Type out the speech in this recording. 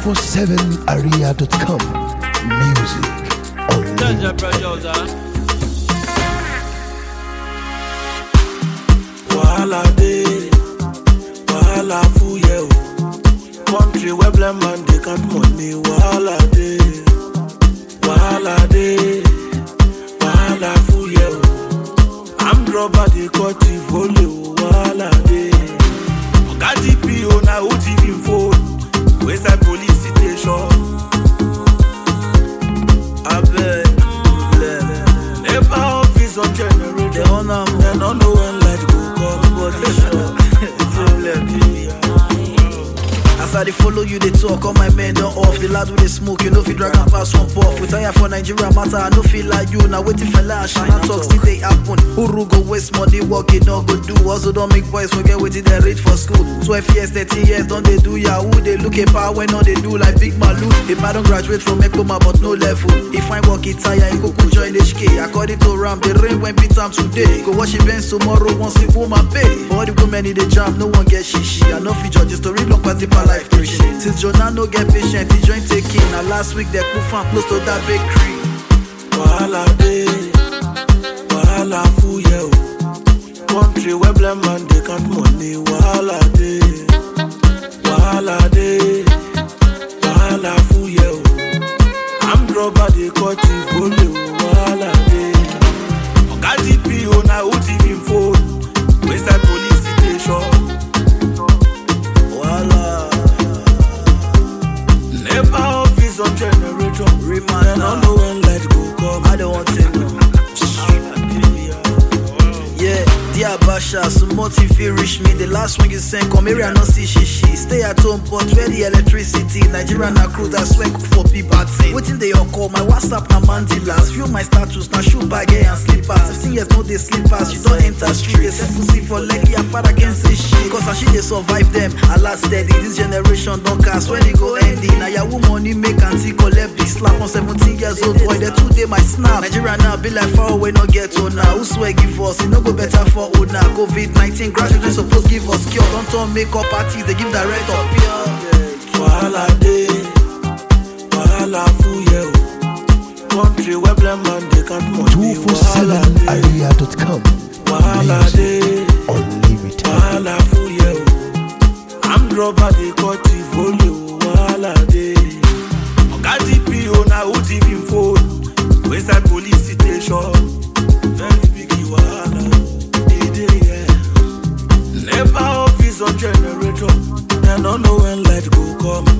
247area.com. Music Jaja unlimited. producer. Wahala dey, wahala full yeah o. Country where blind man dey count money, wahala dey, wahala dey, wahala full yeah o. Armed robber dey cut the volley o, wahala dey. Oga DPO na who thief him phone, wey side police station. Abeg, nepa office on generator. They on am, Dem no know when light go come, but they sure. As I dey follow you, they talk, all my men don off. The lad with the smoke, you know if you drag am pass one puff. We tire for Nigeria matter, I no feel like you. Now waiting for and Shana talk, still they happen. Uru go waste money, work it no go do. Also don't make boys forget wetin they read for school. 12 years, 13 years, don't they do yahoo? They look a power when all they do like big malu. If I don't graduate from Ekoma but no level. If I work it tire, he go go join HK. According to Ram, the rain when beat am today. Go wash it Benz tomorrow, one sleep woman pay. All the women in the jam, no one get shishi. I know fi judge the story long pass deeper life preaching. Since Jonah no get patient, the joint taking. Now last week they put fan close to that bakery. Wahala dey, wahala full yeah o. Country where blind man dey count money, wahala dey, wahala dey, wahala full yeah o. Armed robber dey cut the volley o, wahala dey. Oga DPO na who thief him phone, wey side police station. Voila. Nepa office on generator. Remind Dem no now. know when light go come. I don't want to know. Yeah, dear Basha, so motive feel reach me. The last one you sent, come here, I not see she she. Stay at home, but where the electricity? Nigeria na crew that's when cook for people. Waiting they all call my WhatsApp na mandilas. View my status, na shoe bag eh, and slippers. 15 years no they slippers. You don't enter street, they set pussy for leg. Your father can say shit. Cause as she they survive them, I last steady. This generation don't cast when it go ending. Now your money make auntie collect big slap on 17 years old boy. The two day my snap. Nigeria now be like far away, no get to now. Who swear give us? It no go better for old now. COVID 19 graduates supposed give us cure. Don't turn makeup parties, they give direct up here. Wahala dey, wahala full yeah o. Country where blind man dey count money, wahala dey, 247area.com. wahala Music dey, unlimited. wahala full yeah o. Armed robber dey cut the volley o, wahala dey. Oga DPO na who thief him phone, wey side police station. Very big wahala, e dey yeah. Nepa office on generator, dem no know when light go come.